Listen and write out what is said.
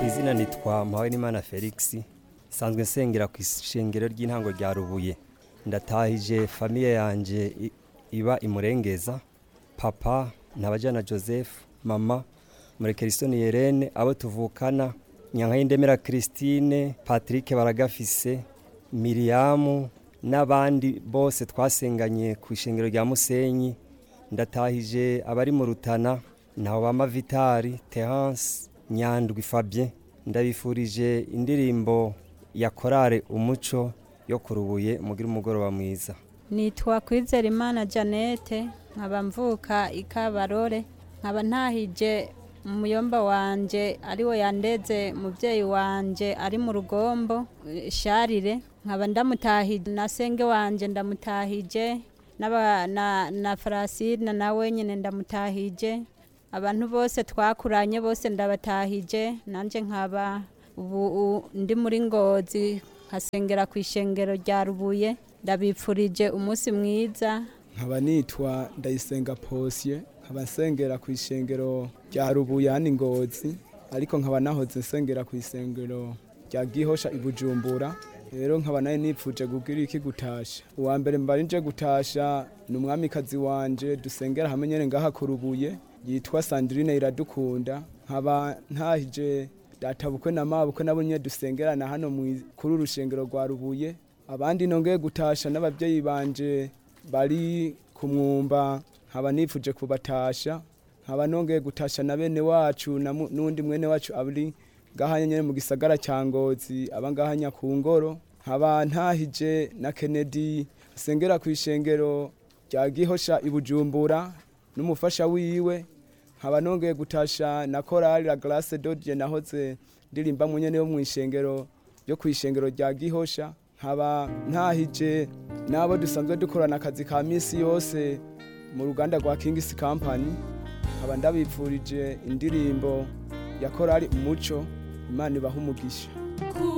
izina nitwa Mpawenimana Felix sanzwe nsengera ku ishengero ry'intango rya Rubuye ndatahije famiye yanje i- iba imurengeza papa ntabajana Joseph mama Murekerisoni Yerene abo tuvukana Nyankayindemera Christine Patrick Baragafise Miriamu n'abandi bose twasenganye ku ishengero rya Musenyi ndatahije abari mu Rutana naho bama Vitari Terence Nyandwi Fabien ndabifurije indirimbo ya korale umuco yo kurubuye mugira umugoroba mwiza nitwa kwizera imana janete nkaba mvuka ikabarore nkaba ntahije umuyomba wanje ariwe yandeze mubyeyi wanje ari mu rugombo eh, sharire nkaba ndamutahije na senge wanje ndamutahije n'aba- na, na farasina nawe nyine ndamutahije abantu bose twakuranye bose ndabatahije nanjye nkaba ubu u- ndi muri ngozi nkasengera ku ishengero rya rubuye ndabipfurije umunsi mwiza nkaba nitwa ndayisenga posye nkaba nsengera ku ishengero rya rubuyani ngozi ariko nkaba nahoze nsengera ku isengero rya gihosha i bujumbura rero nkaba nawe nipfuje kugira iki gutasha uwa mbere mbari nje gutasha ni umwamikazi wanje dusengera hamwe nyene ngaha ku rubuye yitwa sandrine iradukunda nkaba ntahije databukwe na mabukwe nabo nyene dusengerana hano mwi- kuri uru rushengero rwa rubuye abandi nongeye gutasha n'abavyeyi banje bari ku mwumba nkaba nifuje kubatasha nkaba nongeye gutasha na bene wacu na mu- n'undi mwene wacu ari ngaha nyene mu gisagara cya ngozi aba ngaha nyakungoro nkaba ntahije na kennedy asengera ku ishengero rya gihosha i bujumbura n'umufasha wiwe nkaba nongeye gutasha na korali la glace dodie nahoze ndirimba mu nyene yo mu ishengero ryo ku ishengero rya gihosha nkaba ntahije n'abo dusanzwe dukorana akazi ka misi yose mu ruganda rwa kingisi company nkaba ndabipfurije indirimbo ya korali umuco imana ibaha umugisha